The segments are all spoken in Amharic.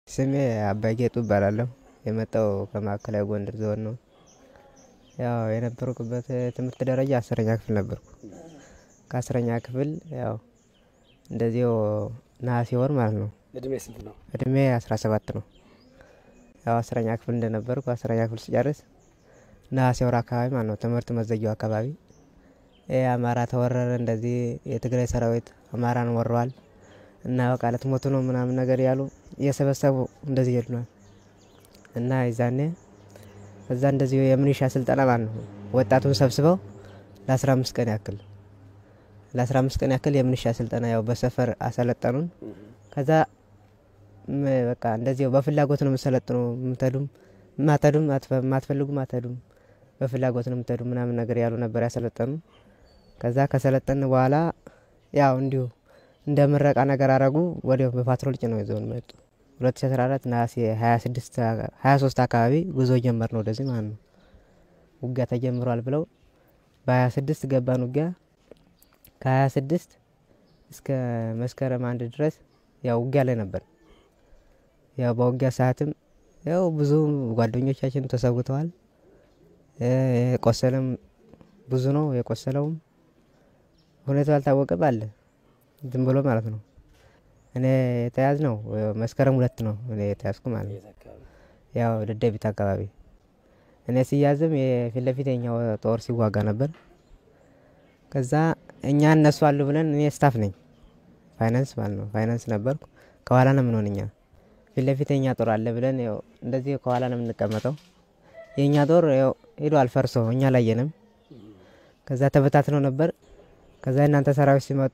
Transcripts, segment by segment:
ስሜ አባይ ጌጡ እባላለሁ። የመጣው ከማዕከላዊ ጎንደር ዞን ነው። ያው የነበርኩበት ትምህርት ደረጃ አስረኛ ክፍል ነበርኩ። ከአስረኛ ክፍል ያው እንደዚሁ ነሐሴ ወር ማለት ነው። እድሜ ስንት ነው? እድሜ አስራ ሰባት ነው። ያው አስረኛ ክፍል እንደነበርኩ አስረኛ ክፍል ስጨርስ ነሐሴ ወር አካባቢ ማለት ነው ትምህርት መዘጊያው አካባቢ ይህ አማራ ተወረረ፣ እንደዚህ የትግራይ ሰራዊት አማራን ወረዋል እና በቃ ልትሞቱ ነው ምናምን ነገር ያሉ እየሰበሰቡ እንደዚህ ይሉናል እና ይዛኔ እዛ እንደዚሁ የምኒሻ ስልጠና ማለት ነው ወጣቱን ሰብስበው ለአስራ አምስት ቀን ያክል ለአስራ አምስት ቀን ያክል የምኒሻ ስልጠና ያው በሰፈር አሰለጠኑን። ከዛ ም- በቃ እንደዚሁ በፍላጎት ነው የምሰለጥኑ የምትሄዱም ማተዱም ማትፈልጉም አትሄዱም በፍላጎት ነው የምትሄዱ ምናምን ነገር ያሉ ነበር ያሰለጠኑ። ከዛ ከሰለጠን በኋላ ያው እንዲሁ እንደ ምረቃ ነገር አረጉ። ወዲያው በፓትሮል ጭነው ይዘውን መጡ። 2014 ነሐሴ 26 23 አካባቢ ጉዞ ጀመር ነው ወደዚህ ማለት ነው። ውጊያ ተጀምሯል ብለው በ26 ገባን ውጊያ ከ26 እስከ መስከረም አንድ ድረስ ያው ውጊያ ላይ ነበር። ያው በውጊያ ሰዓትም ያው ብዙ ጓደኞቻችን ተሰውተዋል። እ የቆሰለም ብዙ ነው። የቆሰለውም ሁኔታው አልታወቀም አለ ዝም ብሎ ማለት ነው። እኔ የተያዝ ነው መስከረም ሁለት ነው እኔ የተያዝኩ ማለት ነው። የት አካባቢ? ያው ደደቢት አካባቢ እኔ ሲያዝም የፊት ለፊት የኛው ጦር ሲዋጋ ነበር። ከዛ እኛ እነሱ አሉ ብለን እኔ ስታፍ ነኝ ፋይናንስ ማለት ነው ፋይናንስ ነበርኩ። ከኋላ ነው የምንሆን እኛ ፊት ለፊት የኛ ጦር አለ ብለን ያው እንደዚህ ከኋላ ነው የምንቀመጠው። የእኛ ጦር ያው ሄዷል ፈርሶ እኛ አላየንም። ከዛ ተበታትነው ነበር። ከዛ እናንተ ሰራዊት ሲመጡ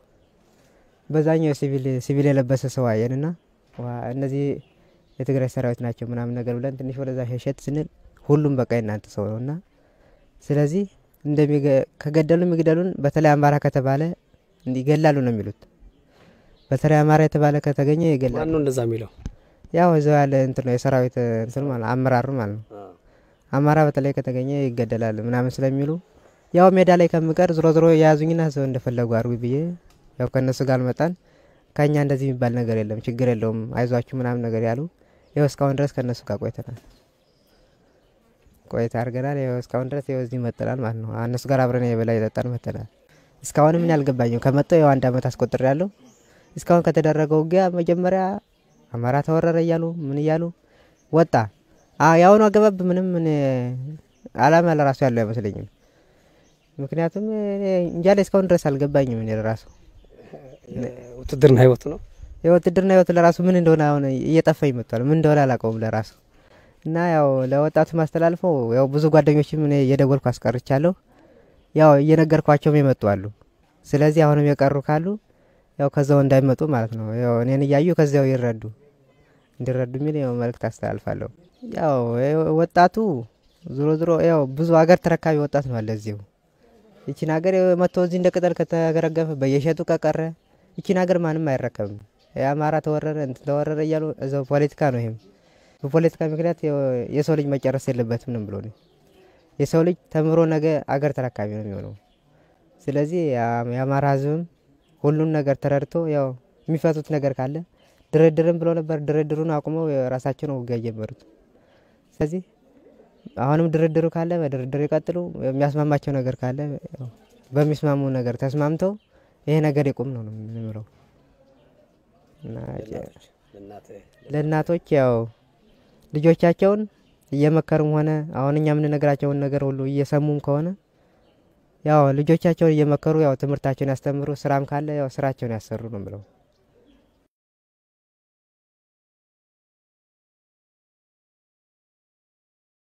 በዛኛው ሲቪል ሲቪል የለበሰ ሰው አየንና ዋ እነዚህ የትግራይ ሰራዊት ናቸው ምናምን ነገር ብለን ትንሽ ወደዛ ሸሸት ስንል ሁሉም በቃ የእናንተ ሰው ነው እና ስለዚህ እንደሚገ- ከገደሉ የሚግደሉን በተለይ አማራ ከተባለ እንዲገላሉ ነው የሚሉት። በተለይ አማራ የተባለ ከተገኘ ይገላሉ። ማን ነው እንደዛ የሚለው? ያው እዛው ያለ እንትን ነው የሰራዊት እንትን ማለት አመራሩ ማለት ነው። አማራ በተለይ ከተገኘ ይገደላል ምናምን ስለሚሉ ያው ሜዳ ላይ ከምቀር ዝሮ ዝሮ የያዙኝና ሰው እንደፈለጉ አርጉ ብዬ ያው ከእነሱ ጋር መጣን። ከኛ እንደዚህ የሚባል ነገር የለም ችግር የለውም አይዟችሁ ምናምን ነገር ያሉ ይኸው እስካሁን ድረስ ከእነሱ ጋር ቆይተናል ቆይታ አድርገናል። ይኸው እስካሁን ድረስ ይኸው እዚህ መጥተናል ማለት ነው። እነሱ ጋር አብረን የበላይ ጠጠን መጥተናል። እስካሁን ምን ያልገባኝም ከመጣሁ ያው አንድ አመት አስቆጥር ያለው እስካሁን ከተደረገው ውጊያ መጀመሪያ አማራ ተወረረ እያሉ ምን እያሉ ወጣ አ- የአሁኑ አገባብ ምንም እኔ አላማ ለራሱ ያለው አይመስለኝም። ምክንያቱም እኔ እንጃ ላይ እስካሁን ድረስ አልገባኝም። እኔ ለራሱ ውትድርና ህይወቱ ነው። የውትድርና ህይወት ለራሱ ምን እንደሆነ አሁን እየጠፋኝ መጥቷል። ምን እንደሆነ አላውቀውም ለራሱ እና ያው ለወጣቱ ማስተላልፈው ያው ብዙ ጓደኞችም እኔ እየደወልኩ አስቀርቻለሁ። ያው እየነገርኳቸውም የመጡ አሉ። ስለዚህ አሁንም የቀሩ ካሉ ያው ከዛው እንዳይመጡ ማለት ነው። ያው እኔን እያዩ ከዚያው ይረዱ እንዲረዱ የሚል ያው መልእክት አስተላልፋለሁ። ያው የ- ወጣቱ ዞሮ ዞሮ ያው ብዙ ሀገር ተረካቢ ወጣት ነው አለ እዚሁ ይቺን ሀገር መጥቶ እዚህ እንደ ቅጠል ከተገረገፈ በየሸጡ ከቀረ ይቺን ሀገር ማንም አይረከብም። የአማራ ተወረረ እንትን ተወረረ እያሉ እዛው ፖለቲካ ነው። ይሄም በፖለቲካ ምክንያት የው- የሰው ልጅ መጨረስ የለበትም ነው ብሎ ነው። የሰው ልጅ ተምሮ ነገ አገር ተረካቢ ነው የሚሆነው። ስለዚህ የአ- የአማራ ህዝብም ሁሉን ነገር ተረድቶ ያው የሚፈቱት ነገር ካለ ድርድርም ብሎ ነበር። ድርድሩን አቁመው የራሳቸው ነው ውጊያ የጀመሩት። ስለዚህ አሁንም ድርድሩ ካለ በድርድር ይቀጥሉ። የሚያስማማቸው ነገር ካለ ያው በሚስማሙ ነገር ተስማምተው ይሄ ነገር ይቁም ነው የምለው። እና ለእናቶች ያው ልጆቻቸውን እየመከሩም ሆነ አሁን እኛ የምንነግራቸውን ነገር ሁሉ እየሰሙም ከሆነ ያው ልጆቻቸውን እየመከሩ ያው ትምህርታቸውን ያስተምሩ፣ ስራም ካለ ያው ስራቸውን ያሰሩ ነው ብለው